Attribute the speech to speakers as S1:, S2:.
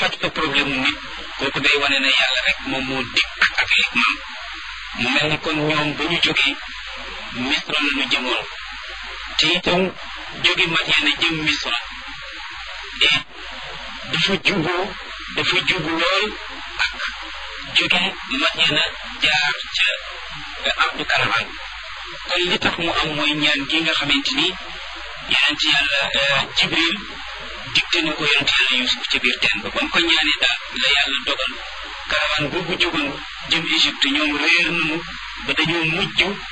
S1: faj fa problème mu nit kooku day wane ne yàlla rek moom moo dikk ak hikmaam mu mel ni kon ñoom ba ñu jógee misra la ñu jëmoon te itam jóge Madiana jëm misra et dafa juboo dafa jubu lool ak jóge Madiana jaar ca ardu karaman kon li tax mu am mooy ñaan gi nga xamante ni yonent yàlla jibril digte na ko yonent yàlla yusuf ca biir teen ba ba mu ko ñaanee daal la yàlla dogal karawaan boobu jógoon jëm Égypte ñoom réer nañu ba dañoo mujj